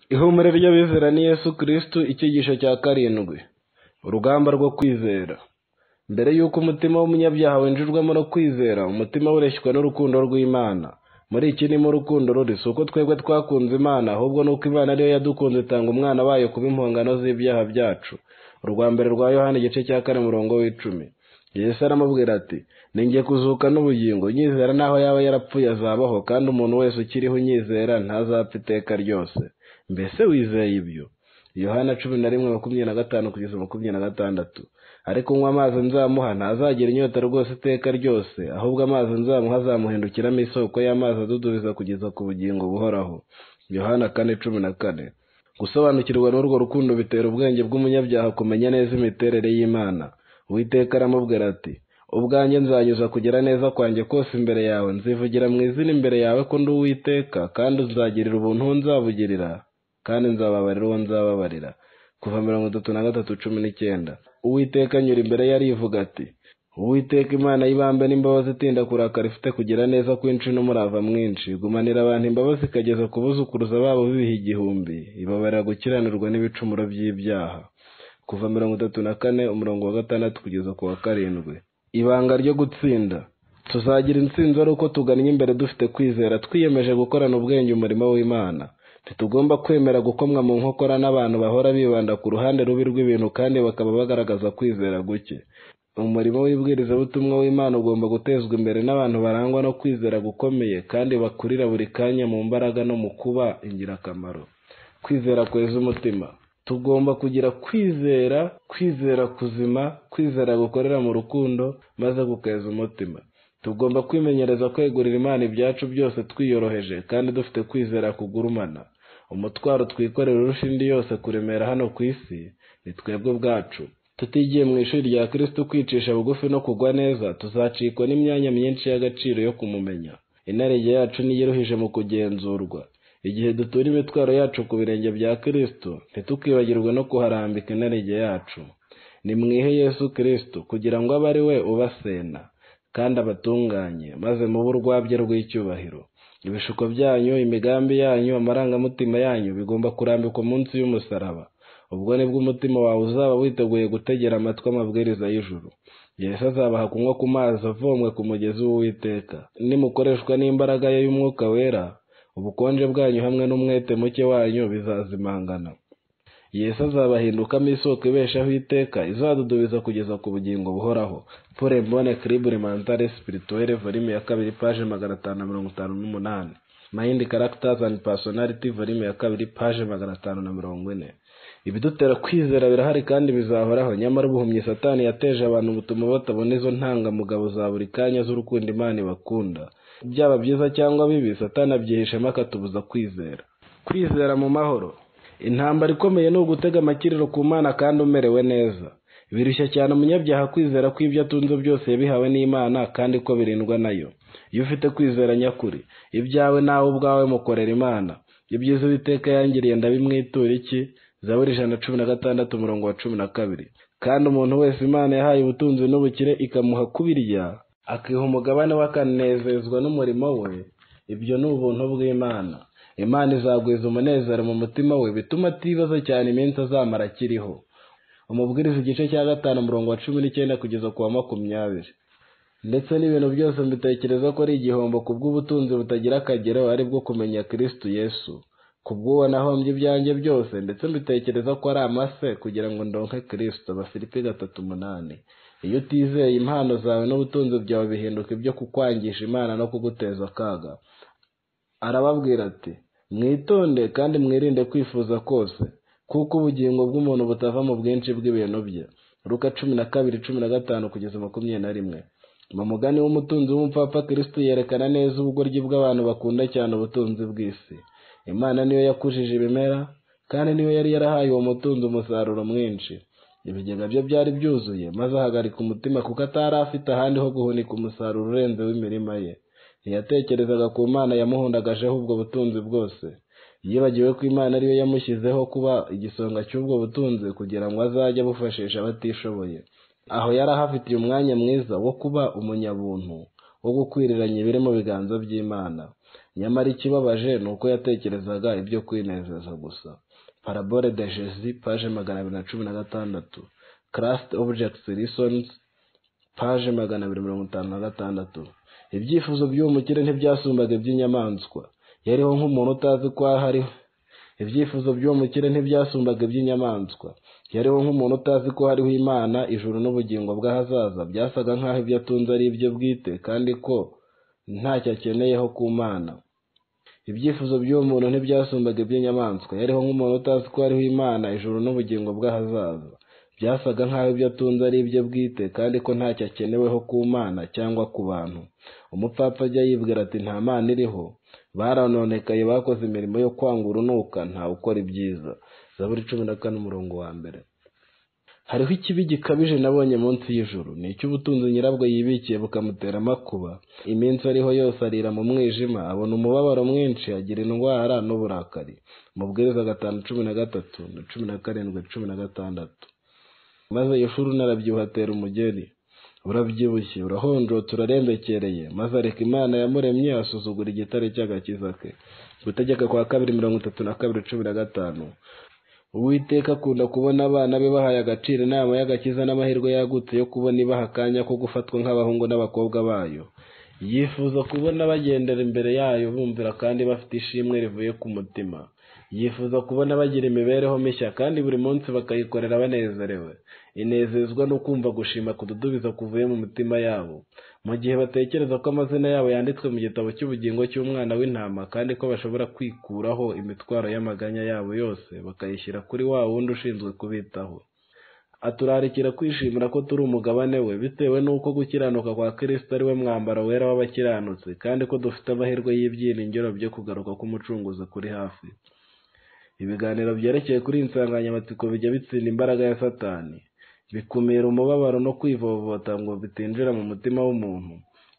Ihumure ry'abizera ni Yesu Kristo, icyigisho cya karindwi, urugamba rwo kwizera. Mbere y'uko umutima w'umunyabyaha winjizwamo no kwizera, umutima we ureshywa n'urukundo rw'Imana. Muri iki nimo urukundo ruri, si uko twebwe twakunze Imana, ahubwo ni uko Imana ari yo yadukunze itanga umwana wayo kuba impongano z'ibyaha byacu. Urwa mbere rwa Yohana igice cya kane umurongo w'icumi. Yesu aramubwira ati, “Ni jye kuzuka n'ubugingo, unyizera n'aho yaba yarapfuye azabaho, kandi umuntu wese ukiriho unyizera ntazapfa iteka ryose.” Mbese wizeye ibyo? Yohana cumi na rimwe makumyabiri na gatanu kugeza makumyabiri na gatandatu. Ariko unywa amazi nzamuha ntazagira inyota rwose iteka ryose, ahubwo amazi nzamuha azamuhindukiramo isoko y'amazi adudubiza kugeza ku bugingo buhoraho. Yohana kane cumi na kane. Gusobanukirwa n'urwo rukundo bitera ubwenge bw'umunyabyaha kumenya neza imiterere y'Imana. Uwiteka aramubwira ati, “Ubwanjye nzanyuza kugera neza kwanjye kose imbere yawe, nzivugira mu izina imbere yawe ko ndi Uwiteka, kandi nzagirira ubuntu uwo nzabugirira, kandi nzababarira uwo nzababarira.” Kuva mirongo itatu na gatatu cumi n'icyenda. Uwiteka anyura imbere ye arivuga ati, “Uwiteka Imana y'ibambe n'imbabazi itinda kurakara ifite kugira neza kwinshi n'umurava mwinshi, igumanira abantu imbabazi ikageza ku buzukuruza babo b'ibihe igihumbi, ibabarira gukiranirwa n'ibicumuro by'ibyaha.” Kuva mirongo itatu na kane umurongo wa gatandatu kugeza ku wa karindwi. Ibanga ryo gutsinda. Tuzagira intsinzi ari uko tugannye imbere dufite kwizera, twiyemeje gukorana ubwenge umurimo w'Imana. Ntitugomba kwemera gukomwa mu nkokora n'abantu bahora bibanda ku ruhande rubi rw'ibintu kandi bakaba bagaragaza kwizera guke. Umurimo w'ibwirizabutumwa w'Imana ugomba gutezwa imbere n'abantu barangwa no kwizera gukomeye kandi bakurira buri kanya mu mbaraga no mu kuba ingirakamaro. Kwizera kweza umutima. Tugomba kugira kwizera, kwizera kuzima, kwizera gukorera mu rukundo, maze gukeza umutima. Tugomba kwimenyereza kwegurira Imana ibyacu byose twiyoroheje kandi dufite kwizera kugurumana. Umutwaro twikorera urusha indi yose kuremera hano ku isi, ni twebwe ubwacu. Tutigiye mu ishuri rya Kristo kwicisha bugufi no kugwa neza, tuzacikwa n'imyanya myinshi y'agaciro yo kumumenya. Inarijye yacu niyo iruhije mu kugenzurwa. Igihe dutura imitwaro yacu ku birenge bya Kristo, ntitukibagirwe no kuharambika inarijye yacu. Nimwihe Yesu Kristo kugira ngo abe ari we ubasena kandi abatunganye, maze mube urwabya rw'icyubahiro. Ibishuko byanyu, imigambi yanyu, amarangamutima yanyu bigomba kurambikwa munsi y'umusaraba. Ubwo nibwo umutima wawe uzaba witeguye gutegera amatwi amabwiriza y'ijuru. Yesu azabaha kunywa ku mazi avomwe ku mugezi w'Uwiteka. Nimukoreshwa n'imbaraga ye y'Umwuka Wera, ubukonje bwanyu hamwe n'umwete muke wanyu bizazimangana. Yesu azabahindukamo isoko ibeshaho iteka, izadudubiza kugeza ku bugingo buhoraho. Pour bonne equilibre mentale et spirituelle, volume ya kabiri, page magana atanu mirongo itanu n'umunani. Mind Characters and Personality, volume ya kabiri, page magana atanu na mirongo ine. Ibidutera kwizera birahari kandi bizahoraho, nyamara ubuhumyi Satani yateje abantu butuma batabona izo ntangamugabo za buri kanya z'urukundo Imana ibakunda. Byaba byiza cyangwa bibi, Satani abyihishemo akatubuza kwizera. Kwizera mu mahoro. Intambara ikomeye ni ugutega amakiriro ku Mana kandi umerewe neza. Birushya cyane umunyabyaha kwizera ko ibyo atunze byose yabihawe n'Imana kandi ko birindwa nayo. Iyo ufite kwizera nyakuri, ibyawe nawe ubwawe mukorera Imana. Ibyiza Uwiteka yangiriye ndabimwitura iki? Zaburi ijana na cumi na gatandatu umurongo wa cumi na kabiri. Kandi umuntu wese Imana yahaye ubutunzi n'ubukire ikamuha kubirya, akiha umugabane we akanezezwa n'umurimo we, ibyo ni ubuntu bw'Imana. Imana izagwiza umunezero mu mutima we bituma atibaza cyane iminsi azamara akiriho. Umubwiriza igice cya gatanu umurongo wa cumi n'icyenda kugeza ku wa makumyabiri. Ndetse n'ibintu byose mbitekereza ko ari igihombo ku bw'ubutunzi butagira akagero ari bwo kumenya Kristo Yesu. Ku bw'uwo nahombye ibyanjye byose ndetse mbitekereza ko ari amase kugira ngo ndonke Kristo. Abafilipi gatatu umunani. Iyo utizeye impano zawe n'ubutunzi byawe bihinduka ibyo kukwangisha Imana no kuguteza akaga. Arababwira ati, “Mwitonde kandi mwirinde kwifuza kose, kuko ubugingo bw'umuntu butava mu bwinshi bw'ibintu bye.” Luka cumi na kabiri cumi na gatanu kugeza makumyabiri na rimwe. Mu mugani w'umutunzi w'umupfapfa Kristo yerekana neza ubugoryi bw'abantu bakunda cyane ubutunzi bw'isi. Imana niyo yakujije ibimera, kandi niyo yari yarahaye uwo mutunzi umusaruro mwinshi. Ibigega bye byari byuzuye, maze ahagarika umutima kuko atari afite ahandi ho guhunika umusaruro urenze w'imirima ye. Ntiyatekerezaga ku Mana yamuhundagajeho ubwo butunzi bwose. Yibagiwe ko Imana ariyo yamushyizeho kuba igisonga cy'ubwo butunzi kugira ngo azajye abufashisha abatishoboye. Aho yari ahafitiye umwanya mwiza wo kuba umunyabuntu, wo gukwiriranya ibiri mu biganza by'Imana. nyamara ikibabaje ni uko yatekerezaga ibyo kwinezeza gusa parabole de jesi paje magana abiri na cumi na gatandatu karasite obujegisi risonizi paje magana abiri mirongo itanu na gatandatu ibyifuzo by'uwo mukire ntibyasumbaga iby'inyamaswa yariho nk'umuntu utazi ko aho ariho ibyifuzo by'uwo mukire ntibyasumbaga iby'inyamaswa yariho nk'umuntu utazi ko hariho imana ijuru n'ubugingo bw'ahazaza byasaga nk'aho ibyo atunze ari ibye bwite kandi ko ntacyo akeneyeho ku mana ibyifuzo by'uwo muntu ntibyasumbaga iby'inyamaswa yariho nk'umuntu utazi ko hariho imana ijuru n'ubugingo bw'ahazaza byasaga nk'aho ibyo atunze ari ibye bwite kandi ko ntacyo akeneweho ku mana cyangwa ku bantu umupfapfa ajya yibwira ati nta mana iriho baranonekaye bakoze imirimo yo kwanga urunuka nta ukora ibyiza zaburi cumi na kane umurongo wa mbere hariho ikibi gikabije nabonye munsi y'ijuru ni icy'ubutunzi nyirabwo yibikiye bukamutera amakuba iminsi ariho yose arira mu mwijima abona umubabaro mwinshi agira indwara n'uburakari mubwiriza gatanu cumi na gatatu na cumi na karindwi cumi na gatandatu maze yeshuru narabyibuha atera umugeri urabyibushye urahonjotse urarembekereye maze areka imana yamuremye asuzugura igitare cy'agakiza ke gutegeka kwa kabiri mirongo itatu na kabiri cumi na gatanu uwiteka akunda kubona abana be bahaye agaciro inama y'agakiza n'amahirwe yagutse yo kubona ibaha akanya ko gufatwa nk'abahungu n'abakobwa bayo yifuza kubona bagendera imbere yayo bumvira kandi bafite ishimwe rivuye ku mutima yifuza kubona bagira imibereho mishya kandi buri munsi bakayikorera banezerewe inezezwa no kumva gushima kududubiza kuvuye mu mitima yabo mu gihe batekereza ko amazina yabo yanditswe mu gitabo cy'ubugingo cy'umwana w'intama kandi ko bashobora kwikuraho imitwaro y'amaganya yabo yose bakayishyira kuri wa wundi ushinzwe kubitaho aturarikira kwishimira ko turi umugabane we bitewe n'uko gukiranuka kwa kirisito ari we mwambaro wera w'abakiranutsi kandi ko dufite amahirwe y'ibyiringiro byo kugaruka k'umucunguzi kuri hafi ibiganiro byerekeye kuri iyi nsanganyamatsiko bijya bitsinda imbaraga ya satani bikumira umubabaro no kwivovota ngo bitinjira mu mutima w'umuntu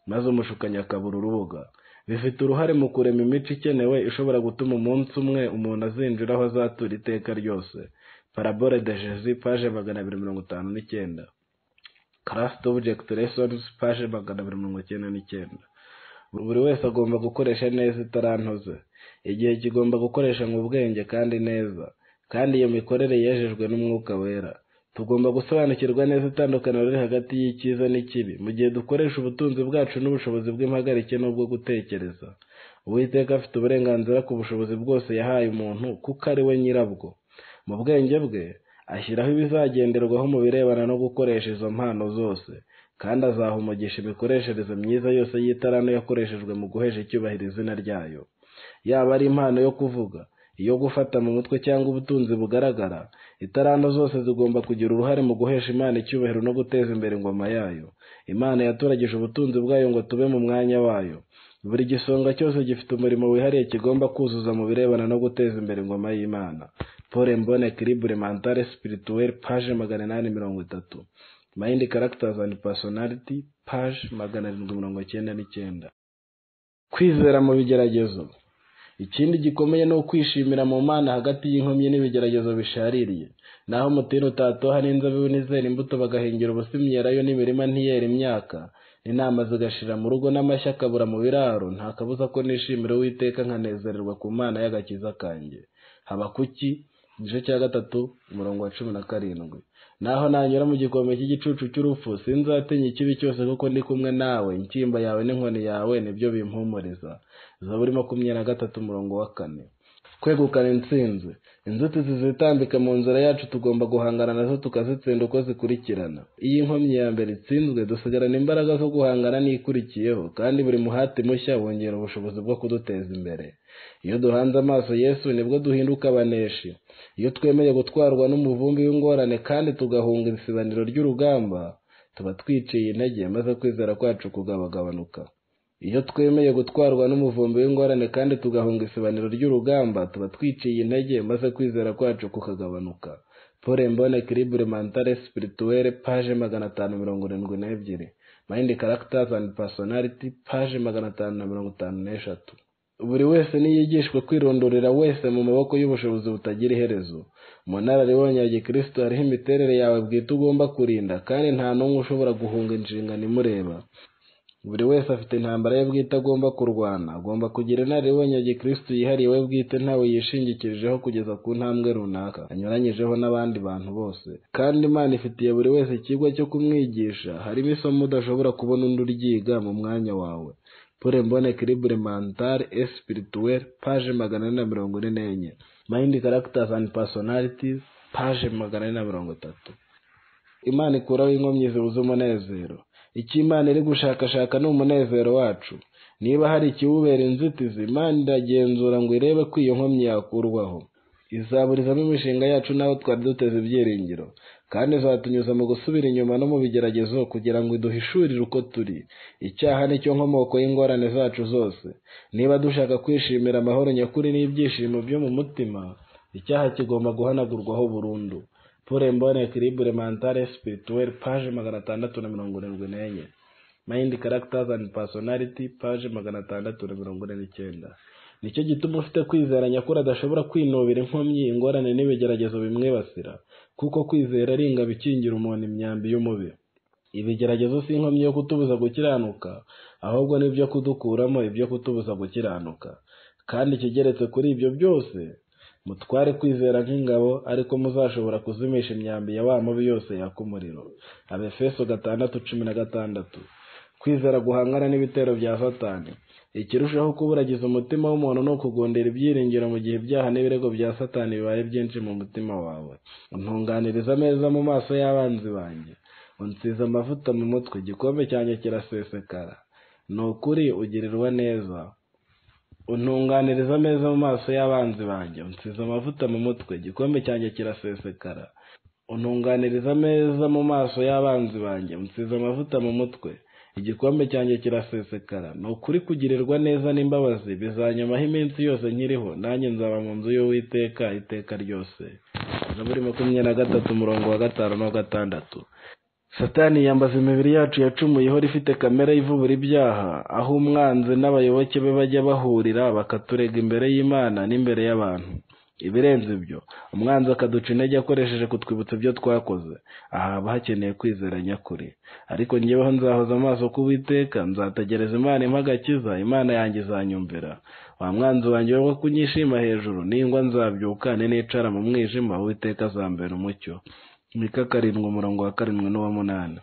maze umushukanyi akabura urubuga bifite uruhare mu kurema imico ikenewe ishobora gutuma umunsi umwe umuntu azinjira aho azatura iteka ryose parabole de jesi paje magana abiri mirongo itanu n'icyenda karasite obujegiti resonizi paje magana abiri mirongo icyenda n'icyenda buri wese agomba gukoresha neza itarantoze igihe kigomba gukoresha mu bwenge kandi neza kandi iyo mikorere yejejwe n'umwuka wera tugomba gusobanukirwa neza itandukaniro riri hagati y'icyiza n'ikibi mu gihe dukoresha ubutunzi bwacu n'ubushobozi bw'impagarike n'ubwo gutekereza uwiteka afite uburenganzira ku bushobozi bwose yahaye umuntu kuko ari we nyirabwo mu bwenge bwe ashyiraho ibizagenderwaho mu birebana no gukoresha izo mpano zose kandi azaha umugisha imikoreshereze myiza yose y'itarano yakoreshejwe mu guhesha icyubahiro izina ryayo yaba ari impano yo kuvuga iyo gufata mu mutwe cyangwa ubutunzi bugaragara itaranto zose zigomba kugira uruhare mu guhesha imana icyubahiro no guteza imbere ingoma yayo imana yaturagije ubutunzi bwayo ngo tube mu mwanya wayo buri gisonga cyose gifite umurimo wihariye kigomba kuzuza mu birebana no guteza imbere ingoma y'imana paul mbone kiribure mantare spirituelle page magana inani mirongo itatu mayindi characters and personality page magana arindwi mirongo icyenda n'icyenda kwizera mu bigeragezo ikindi gikomeye ni ukwishimira mu mana hagati y'inkomyi n'ibigeragezo bishaririye naho umutini utatoha n'inzabibu n'izera imbuto bagahingira ubusimyerayo n'imirima ntiyera imyaka n'inama zigashira mu rugo n'amashyi akabura mu biraro nta kabuza ko nishimira uwiteka nkanezererwa ku mana y'agakiza kanjye habakuki igice cya gatatu umurongo wa cumi na karindwi naho nanyura mu gikombe cy'igicucu cy'urupfu sinzatinya ikibi cyose kuko ndi kumwe nawe inshyimba yawe n'inkoni yawe nibyo bimpumuriza zaburi makumyabiri na gatatu umurongo wa kane kwegukana intsinzi inzitizi zitambika mu nzira yacu tugomba guhangana nazo tukazitsinda uko zikurikirana iyo inkomyi ya mbere itsinzwe dusigarana imbaraga zo guhangana n'ikurikiyeho kandi buri muhati mushya wongera ubushobozi bwo kuduteza imbere iyo duhanze amaso yesu nibwo duhinduka abaneshi iyo twemeye gutwarwa n'umuvumbi w'ingorane kandi tugahunga isibaniro ry'urugamba tuba twiciye intege maze kwizera kwacu kugabagabanuka iyo twemeye gutwarwa n'umuvumbi w'ingorane kandi tugahunga isibaniro ry'urugamba tuba twiciye intege maze kwizera kwacu kukagabanuka paul mbone kiribure mantare spirituelle paje magana atanu mirongo irindwi n'ebyiri mind characters and personality paje magana atanu na mirongo itanu n'eshatu buri wese niyigishwe kwirondorera wese mu maboko y'ubushobozi butagira iherezo mu nararibonye ya gikristo hariho imiterere yawe bwite ugomba kurinda kandi nta n'umwe ushobora guhunga inshingano imureba buri wese afite intambara ye bwite agomba kurwana agomba kugira inararibonye ya gikristo yihariye we bwite ntawe yishingikirijeho kugeza ku ntambwe runaka anyuranyijeho n'abandi bantu bose kandi imana ifitiye buri wese ikigo cyo kumwigisha harimo isomo udashobora kubona undi uryiga mu mwanya wawe pure mbone kiribure mantare espirituwere paje magana ane na mirongo ine n'enye mayindi karagitazi andi pasonaritizi paje magana ane na mirongo itatu imana ikuraho inkomyi zibuze umunezero icyo imana iri gushakashaka ni umunezero wacu niba hari ikiwubera inzitizi imana iragenzura ngo irebe ko iyo nkomyi yakurwaho izaburizamo imishinga yacu n'aho twari duteze ibyiringiro kandi izatunyuza mu gusubira inyuma no mu bigeragezo kugira ngo iduhishurire uko turi icyaha nicyo nkomoko y'ingorane zacu zose niba dushaka kwishimira amahoro nyakuri n'ibyishimo byo mu mutima icyaha kigomba guhanagurwaho burundu pure mbone kiribure mantare spirituel paje magana atandatu na mirongo irindwi n'enye mayindi karagitazi andi pasonariti paje magana atandatu na mirongo ine n'icyenda nicyo gituma ufite kwizera nyakuri adashobora kwinubira inkomyi ingorane n'ibigeragezo bimwibasira kuko kwizera ari ingabo ikingira umuntu imyambi y'umubiri ibigeragezo si inkomyi yo kutubuza gukiranuka ahubwo ni ibyo kudukuramo ibyo kutubuza gukiranuka kandi ikigeretse kuri ibyo byose mutware kwizera nk'ingabo ariko muzashobora kuzimisha imyambi ya wa mubi yose yaka umuriro abefeso gatandatu cumi na gatandatu kwizera guhangana n'ibitero bya satani ikirushaho kuburagiza umutima w'umuntu ni ukugondera ibyiringiro mu gihe ibyaha n'ibirego bya satani bibaye byinshi mu mutima wawe untunganiriza ameza mu maso y'abanzi banjye unsize amavuta mu mutwe igikombe cyanjye kirasesekara ni ukuri ugirirwa neza untunganiriza ameza mu maso y'abanzi banjye unsize amavuta mu mutwe igikombe cyanjye kirasesekara untunganiriza ameza mu maso y'abanzi banjye unsize amavuta mu mutwe igikombe cyanjye kirasesekara ni ukuri kugirirwa neza n'imbabazi bizanyamaho iminsi yose nkiriho nanjye nzaba mu nzu y'uwiteka iteka ryose zaburi makumyabiri na gatatu umurongo wa gatanu na gatandatu satani yambaza imibiri yacu yacumuye ihora ifite kamere ivubura ibyaha aho umwanzi n'abayoboke be bajya bahurira bakaturega imbere y'imana n'imbere y'abantu ibirenze ibyo umwanzi akaduca intege akoresheje kutwibutsa ibyo twakoze aha haba hakeneye kwizera nyakuri ariko ngeweho nzahoza amaso k'uwiteka nzategereza imana impa agakiza imana yanjye izanyumvira wa mwanzi wanjye wo kunyishima hejuru ningwa nzabyuka ni nicara mu mwijima uwiteka azambera umucyo mika karindwi umurongo wa karindwi n'uwa munani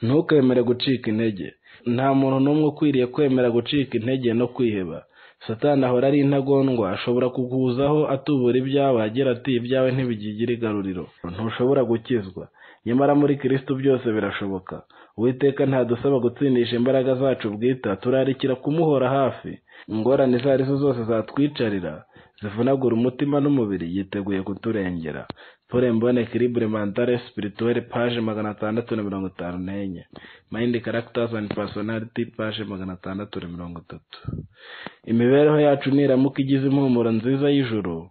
ntukemere gucika intege nta muntu n'umwe ukwiriye kwemera gucika intege no kwiheba satani ahora ari intagondwa ashobora kukuzaho atubura ibyawe agira ati ibyawe ntibigigira igaruriro ntushobora gukizwa nyamara muri kristo byose birashoboka uwiteka ntadusaba gutsindisha imbaraga zacu bwite turarikira kumuhora hafi ingorane izo ari zo zose zatwicarira zivunagura umutima n'umubiri yiteguye kuturengera pore mbone kiribure mantare spirituwere paje magana atandatu na mirongo itanu n'enye mayindi karagitazi andi pasonariti paje magana atandatu na mirongo itatu imibereho yacu niramuka igize impumuro nziza y'ijuru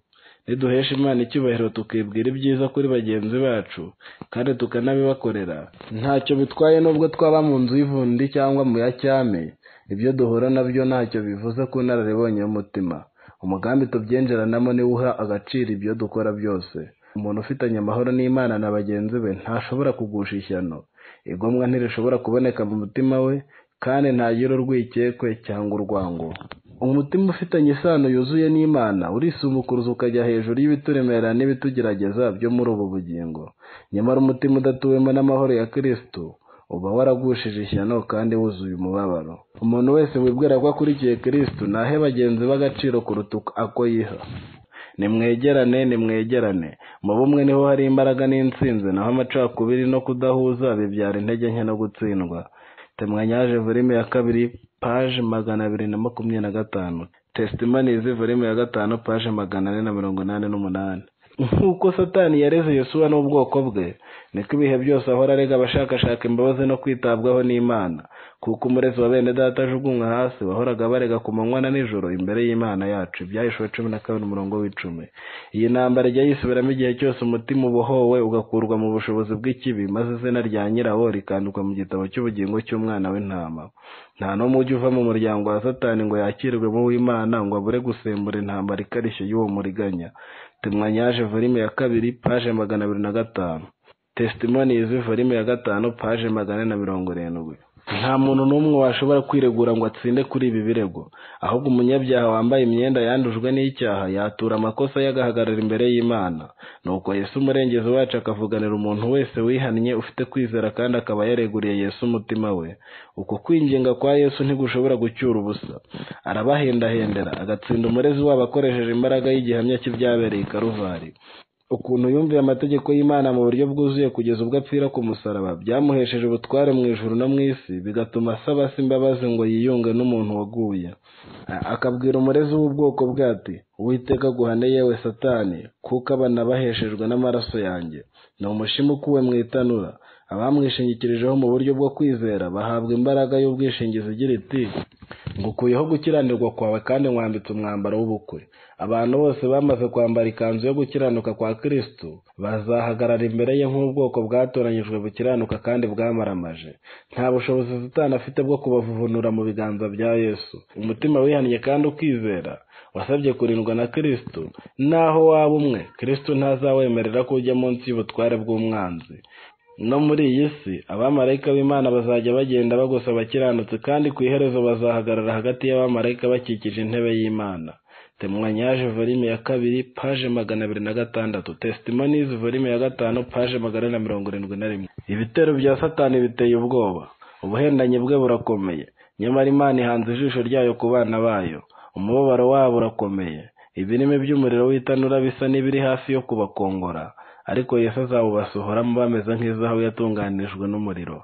niduhesha imana icyubahiro tukibwira ibyiza kuri bagenzi bacu kandi tukanabibakorera ntacyo bitwaye n'ubwo twaba mu nzu y'ivundi cyangwa mu ya cyame ibyo duhura nabyo ntacyo bivuze ku nararibonye y'umutima umugambi tubyinjiranamo niwe uha agaciro ibyo dukora byose umuntu ufitanye amahoro n'imana na bagenzi be ntashobora kugusha ishyano igomwa ntirishobora kuboneka mu mutima we kandi ntagire urwikekwe cyangwa urwango umutima ufitanye isano yuzuye n'imana urisumukuruza ukajya hejuru y'ibituremerera n'ibitugerageza byo muri ubu bugingo nyamara umutima udatuwemo n'amahoro ya kirisitu uba waragushije ishyano kandi wuzuye umubabaro umuntu wese wibwira ko akurikiye kirisitu nahe bagenzi b'agaciro kuruta ako yiha nimwegerane nimwegerane mu bumwe niho hari imbaraga n'insinzi naho amacakubiri no kudahuza bibyara intege nke no gutsindwa temwanyaje volime ya kabiri paje magana abiri na makumyabiri na gatanu tesitimanizi volime ya gatanu paje magana ane na mirongo inani n'umunani nk'uko satani yareze yosuwa n'ubwoko bwe niko ibihe byose ahora arega abashakashaka imbabazi no kwitabwaho n'imana kuko umurezi wa bene data ajugunywa hasi wahoraga barega ku manywa na nijoro imbere y'imana yacu ibyahishwe cumi na kabiri umurongo w'icumi iyi ntambara ijya yisubiramo igihe cyose umutima ubohowe ugakurwa mu bushobozi bw'ikibi maze izina rya nyirawo rikandikwa mu gitabo cy'ubugingo cy'umwana w'intama nta n'umwe ujya uva mu muryango wa satani ngo yakirwe mu w'imana ngo abure gusembura intambara ikarishye y'uwo muriganya tumwanyaje volime ya kabiri paje magana abiri na gatanu tesitimoni izi volime ya gatanu paje magana na mirongo irindwi nta muntu n'umwe washobora kwiregura ngo atsinde kuri ibi birego ahubwo umunyabyaha wambaye imyenda yandujwe n'icyaha yatura amakosa ye agahagarara imbere y'imana nuko yesu umurengezi wacu akavuganira umuntu wese wihannye ufite kwizera kandi akaba yareguriye yesu umutima we uko kwinginga kwa yesu ntigushobora gucyura ubusa arabahendahendera agatsinda umurezi wabo akoresheje imbaraga y'igihamya cy'ibyabereye i karuvari ukuntu yumviye amategeko y'imana mu buryo bwuzuye kugeza ubwo apfira ku musaraba byamuhesheje ubutware mu ijuru no mu isi bigatuma asaba se imbabazi ngo yiyunge n'umuntu waguye A- akabwira umurezi w'ubwoko bwe ati uwiteka guhane yewe satani kuko abana baheshejwe n'amaraso yanjye ni umushima ukuwe mu itanura abamwishingikirijeho mu buryo bwo kwizera bahabwa imbaraga y'ubwishingizi igira iti ngukuyeho gukiranirwa kwawe kandi nkwambitse umwambaro w'ubukwe abantu bose bamaze kwambara ikanzu yo gukiranuka kwa kristo bazahagarara imbere ye nk'ubwoko bwatoranyijwe bukiranuka kandi bwamaramaje nta bushobozi satani afite bwo kubavuvunura mu biganza bya yesu umutima wihannye kandi ukizera wasabye kurindwa na kristo naho waba umwe kristo ntazawemerera ko ujya munsi y'ubutware bw'umwanzi no muri iyi si abamarayika b'imana bazajya bagenda bagosaba abakiranutsi kandi ku iherezo bazahagarara hagati y'abamarayika bakikije intebe y'imana temwanyaje volume ya kabiri paje magana abiri na gatandatu testimonies volume ya gatanu paje magana ane na mirongo irindwi na rimwe ibitero bya satani biteye ubwoba ubuhendanyi bwe burakomeye nyamara imana ihanze ijisho ryayo ku bana bayo umubabaro wabo urakomeye ibirimi by'umuriro w'itanura bisa n'ibiri hafi yo kubakongora ariko yesu azawubasohoramo bameze nk'izahabu yatunganijwe n'umuriro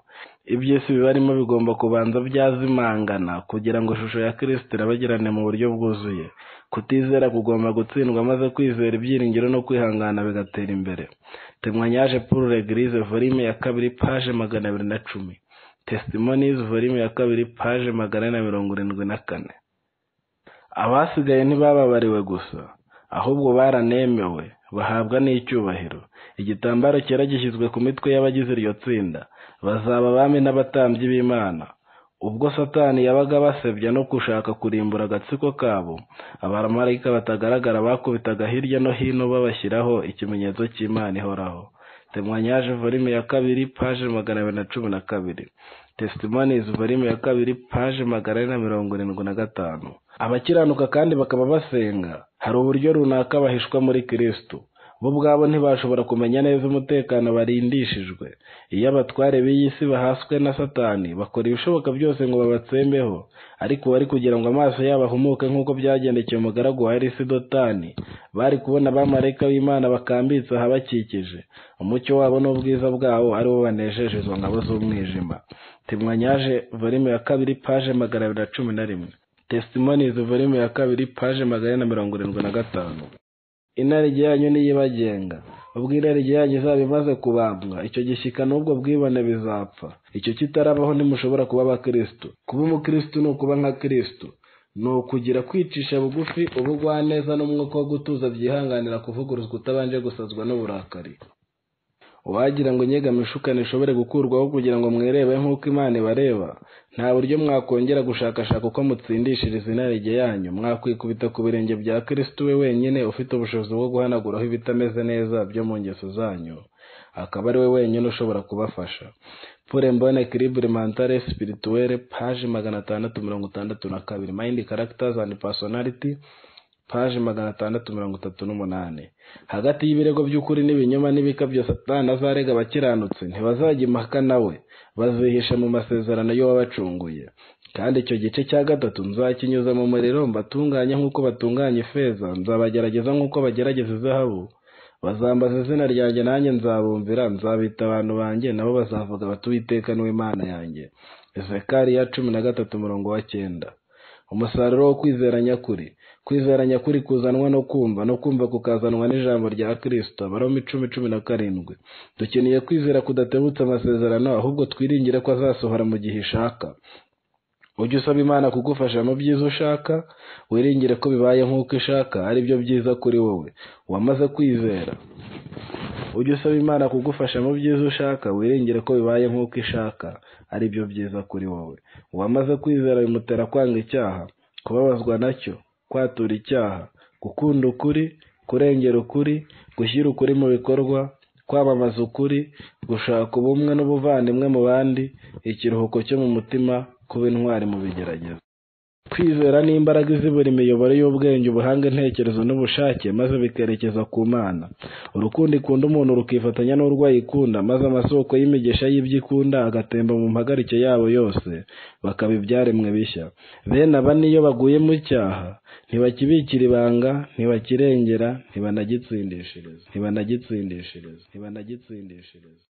iby'isi bibarimo bigomba kubanza byazimangana kugira ngo ishusho ya kristo irabagirane mu buryo bwuzuye kutizera kugomba gutsindwa maze kwizera ibyiringiro no kwihangana bigatera imbere temwanyaje pour l'eglise volume ya kabiri paje magana abiri na cumi testimonies volume ya kabiri paje magana ane na mirongo irindwi na kane abasigaye ntibababariwe gusa ahubwo baranemewe bahabwa n'icyubahiro igitambaro cyera gishyizwe ku mitwe y'abagize iryo tsinda bazaba abami n'abatambyi b'imana ubwo satani yabaga basebya no gushaka kurimbura agatsiko kabo abamarayika batagaragara bakubitaga hirya no hino babashyiraho ikimenyetso cy'imana ihoraho temwanyaje volume ya kabiri paje magana abiri na cumi na kabiri testimonies volume ya kabiri paje magana ane na mirongo irindwi na gatanu abakiranuka kandi bakaba basenga hari uburyo runaka bahishwa muri kristo bo ubwabo ntibashobora kumenya neza umutekano barindishijwe iyo abatware b'iyi si bahaswe na satani bakora ibishoboka byose ngo babatsembeho ariko bari kugira ngo amaso yabo ahumuke nk'uko byagendekeye umugaragu wa elisi dotani bari kubona abamarayika b'imana bakambitse ahabakikije umucyo wabo n'ubwiza bwabo ari bo banejeje izo ngabo z'umwijima timwanyaje volume ya kabiri paje magana abiri na cumi na rimwe testimonies volume ya kabiri paje magana ane na mirongo irindwi na gatanu inarijye yanyu niyibagenga ubwo inarijye yanyu izaba imaze kubambwa icyo gishyika n'ubwo bwibone bizapfa icyo kitarabaho ntimushobora kuba abakristo kuba umukristo ni ukuba nka kristo ni ukugira kwicisha bugufi ubugwaneza n'umwuka wo gutuza byihanganira kuvuguruzwa utabanje gusazwa n'uburakari uwagira ngo inyegamishukane ishobore gukurwaho kugira ngo mwerebe nk'uko imana ibareba nta buryo mwakongera gushakashaka uko mutsindishiriza inarijye yanyu mwakwikubita ku birenge bya kristo we wenyine ufite ubushobozi bwo guhanaguraho ibitameze neza byo mu ngeso zanyu akaba ari we wenyine ushobora kubafasha pure mbone kiribure mantare spirituelle paje magana atandatu mirongo itandatu na kabiri mind characters and personality paje magana atandatu mirongo itatu n'umunani hagati y'ibirego by'ukuri n'ibinyoma n'ibikabyo satani azarega abakiranutse ntibazajya impaka nawe bazihisha mu masezerano yo wabacunguye kandi icyo gice cya gatatu nzakinyuza mu muriro mbatunganye nk'uko batunganya ifeza nzabagerageza nk'uko bagerageza izahabu bazambaza izina ryanjye nanjye nzabumvira nzabita abantu banjye nabo bazavuga bati uwiteka niwe Imana yanjye ezekariya cumi na gatatu umurongo wa cyenda umusaruro wo kwizera nyakuri kwizera nyakuri kuzanwa no kumva no kumva kukazanwa n'ijambo rya kristo abaroma icumi cumi na karindwi dukeneye kwizera kudatebutse amasezerano ahubwo twiringire ko azasohora mu gihe ishaka ujye usaba imana kugufasha mu byiza ushaka wiringire ko bibaye nk'uko ishaka ari byo byiza kuri wowe wamaze kwizera ujye usaba imana kugufasha mu byiza ushaka wiringire ko bibaye nk'uko ishaka ari byo byiza kuri wowe uwamaze kwizera bimutera kwanga icyaha kubabazwa nacyo kwatura icyaha gukunda ukuri kurengera ukuri gushyira ukuri mu bikorwa kwamamaza ukuri, gushaka ubumwe n'ubuvandimwe mu bandi, ikiruhuko cyo mu mutima, kuba intwari mu bigeragezo. Kwizera ni imbaraga izibura imiyoboro y'ubwenge, ubuhanga, intekerezo n'ubushake, maze bikerekeza ku Mana. Urukundo ikunda umuntu rukifatanya n'urwo ayikunda, maze amasoko y'imigisha y'ibyo ikunda agatemba mu mpagarike yabo yose, bakaba ibyaremwe bishya. Bene aba n'iyo baguye mu cyaha, ntibakibikira ibanga, ntibakirengera, ntibanagitsindishereza.